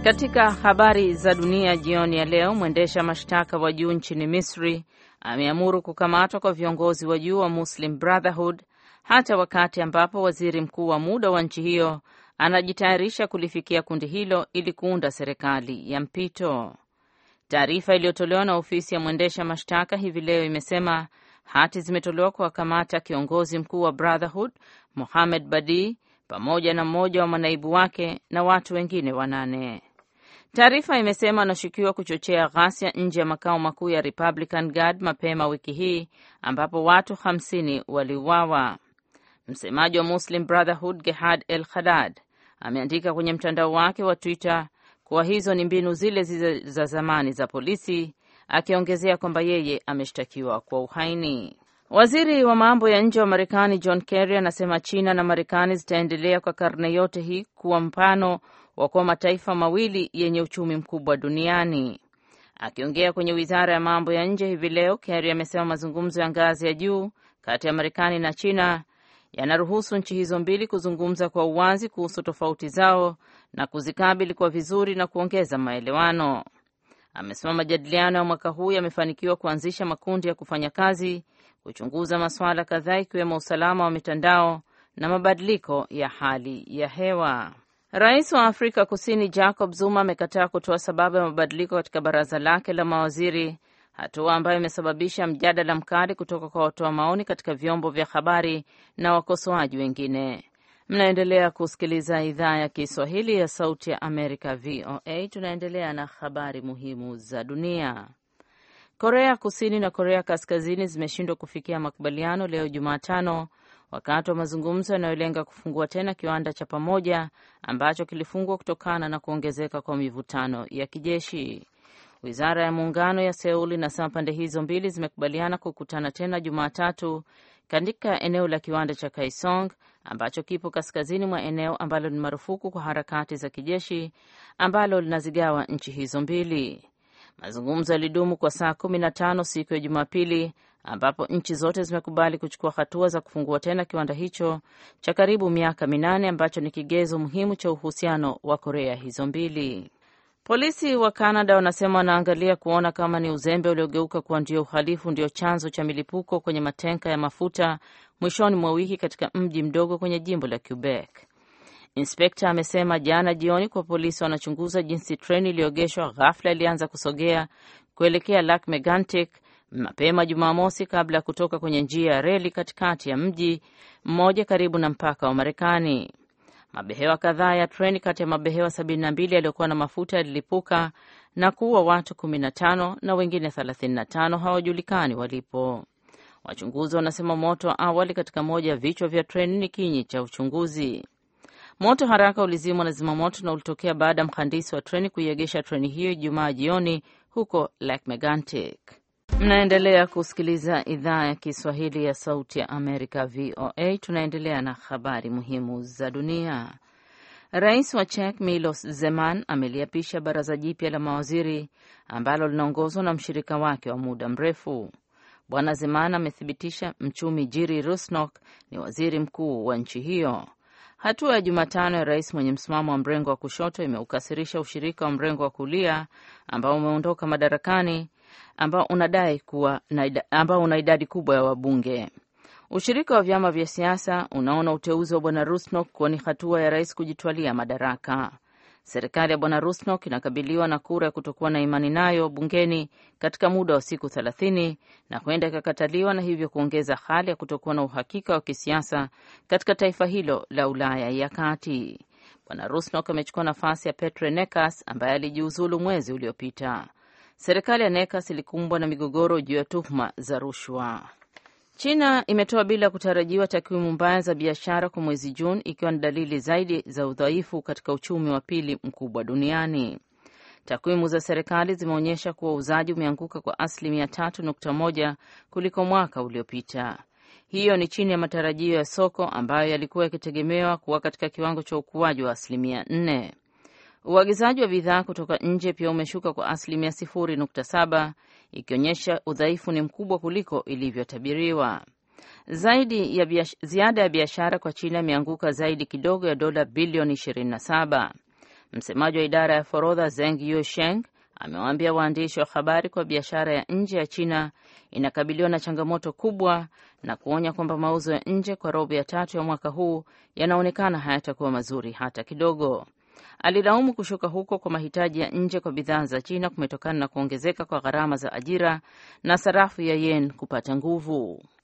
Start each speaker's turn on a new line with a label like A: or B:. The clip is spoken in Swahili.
A: Katika habari za dunia jioni ya leo, mwendesha mashtaka wa juu nchini Misri ameamuru kukamatwa kwa viongozi wa juu wa Muslim Brotherhood hata wakati ambapo waziri mkuu wa muda wa nchi hiyo anajitayarisha kulifikia kundi hilo ili kuunda serikali ya mpito. Taarifa iliyotolewa na ofisi ya mwendesha mashtaka hivi leo imesema hati zimetolewa kuwakamata kiongozi mkuu wa Brotherhood Mohamed Badi pamoja na mmoja wa manaibu wake na watu wengine wanane. Taarifa imesema anashukiwa kuchochea ghasia nje ya makao makuu ya Republican Guard mapema wiki hii ambapo watu 50 waliuawa. Msemaji wa Muslim Brotherhood Gehad El Khadad ameandika kwenye mtandao wake wa Twitter kuwa hizo ni mbinu zile zile za zamani za polisi, akiongezea kwamba yeye ameshtakiwa kwa uhaini. Waziri wa mambo ya nje wa Marekani John Kerry anasema China na Marekani zitaendelea kwa karne yote hii kuwa mfano wa kuwa mataifa mawili yenye uchumi mkubwa duniani. Akiongea kwenye wizara ya mambo ya nje hivi leo, Kerry amesema mazungumzo ya ngazi ya juu kati ya Marekani na China yanaruhusu nchi hizo mbili kuzungumza kwa uwazi kuhusu tofauti zao na kuzikabili kwa vizuri na kuongeza maelewano. Amesema majadiliano ya mwaka huu yamefanikiwa kuanzisha makundi ya kufanya kazi kuchunguza masuala kadhaa ikiwemo usalama wa mitandao na mabadiliko ya hali ya hewa. Rais wa Afrika Kusini Jacob Zuma amekataa kutoa sababu ya mabadiliko katika baraza lake la mawaziri, hatua ambayo imesababisha mjadala mkali kutoka kwa watoa maoni katika vyombo vya habari na wakosoaji wengine. Mnaendelea kusikiliza idhaa ya Kiswahili ya Sauti ya Amerika, VOA. Tunaendelea na habari muhimu za dunia. Korea Kusini na Korea Kaskazini zimeshindwa kufikia makubaliano leo Jumatano wakati wa mazungumzo yanayolenga kufungua tena kiwanda cha pamoja ambacho kilifungwa kutokana na kuongezeka kwa mivutano ya kijeshi. Wizara ya muungano ya Seul inasema pande hizo mbili zimekubaliana kukutana tena Jumatatu katika eneo la kiwanda cha Kaesong ambacho kipo kaskazini mwa eneo ambalo ni marufuku kwa harakati za kijeshi ambalo linazigawa nchi hizo mbili. Mazungumzo yalidumu kwa saa kumi na tano siku ya Jumapili ambapo nchi zote zimekubali kuchukua hatua za kufungua tena kiwanda hicho cha karibu miaka minane ambacho ni kigezo muhimu cha uhusiano wa Korea hizo mbili. Polisi wa Kanada wanasema wanaangalia kuona kama ni uzembe uliogeuka kuwa ndio uhalifu ndio chanzo cha milipuko kwenye matenka ya mafuta mwishoni mwa wiki katika mji mdogo kwenye jimbo la Quebec. Inspekta amesema jana jioni kwa polisi wanachunguza jinsi treni iliyoegeshwa ghafla ilianza kusogea kuelekea Lac Megantic mapema Jumamosi kabla ya kutoka kwenye njia ya reli katikati ya mji mmoja karibu na mpaka wa Marekani. Mabehewa kadhaa ya treni kati ya mabehewa 72 yaliyokuwa na mafuta yalilipuka na kuua watu 15 na wengine 35 hawajulikani walipo. Wachunguzi wanasema moto wa awali katika moja ya vichwa vya treni ni kinyi cha uchunguzi. Moto haraka ulizimwa na zimamoto na ulitokea baada ya mhandisi wa treni kuiegesha treni hiyo Ijumaa jioni huko Lake Megantic. Mnaendelea kusikiliza idhaa ya Kiswahili ya Sauti ya Amerika, VOA. Tunaendelea na habari muhimu za dunia. Rais wa Czech Milos Zeman ameliapisha baraza jipya la mawaziri ambalo linaongozwa na mshirika wake wa muda mrefu. Bwana Zeman amethibitisha mchumi Jiri Rusnok ni waziri mkuu wa nchi hiyo. Hatua ya Jumatano ya rais mwenye msimamo wa mrengo wa kushoto imeukasirisha ushirika wa mrengo wa kulia ambao umeondoka madarakani ambao unadai kuwa ambao una idadi kubwa ya wabunge. Ushirika wa vyama vya siasa unaona uteuzi wa bwana Rusnok kuwa ni hatua ya rais kujitwalia madaraka. Serikali ya bwana Rusnok inakabiliwa na kura ya kutokuwa na imani nayo bungeni katika muda wa siku thelathini na huenda ikakataliwa na hivyo kuongeza hali ya kutokuwa na uhakika wa kisiasa katika taifa hilo la Ulaya ya kati. Bwana Rusnok amechukua nafasi ya Petre Nekas ambaye alijiuzulu mwezi uliopita. Serikali ya Nekas ilikumbwa na migogoro juu ya tuhuma za rushwa. China imetoa bila kutarajiwa takwimu mbaya za biashara kwa mwezi Juni, ikiwa ni dalili zaidi za udhaifu katika uchumi wa pili mkubwa duniani. Takwimu za serikali zimeonyesha kuwa uuzaji umeanguka kwa asilimia tatu nukta moja kuliko mwaka uliopita. Hiyo ni chini ya matarajio ya soko ambayo yalikuwa yakitegemewa kuwa katika kiwango cha ukuaji wa asilimia nne. Uagizaji wa bidhaa kutoka nje pia umeshuka kwa asilimia sifuri nukta saba ikionyesha udhaifu ni mkubwa kuliko ilivyotabiriwa. Zaidi ya biash, ziada ya biashara kwa China imeanguka zaidi kidogo ya dola bilioni 27. Msemaji wa idara ya forodha Zeng Yusheng amewaambia waandishi wa habari kwa biashara ya nje ya China inakabiliwa na changamoto kubwa na kuonya kwamba mauzo ya nje kwa robo ya tatu ya mwaka huu yanaonekana hayatakuwa mazuri hata kidogo. Alilaumu kushuka huko kwa mahitaji ya nje kwa bidhaa za China kumetokana na kuongezeka kwa gharama za ajira na sarafu ya yen kupata nguvu.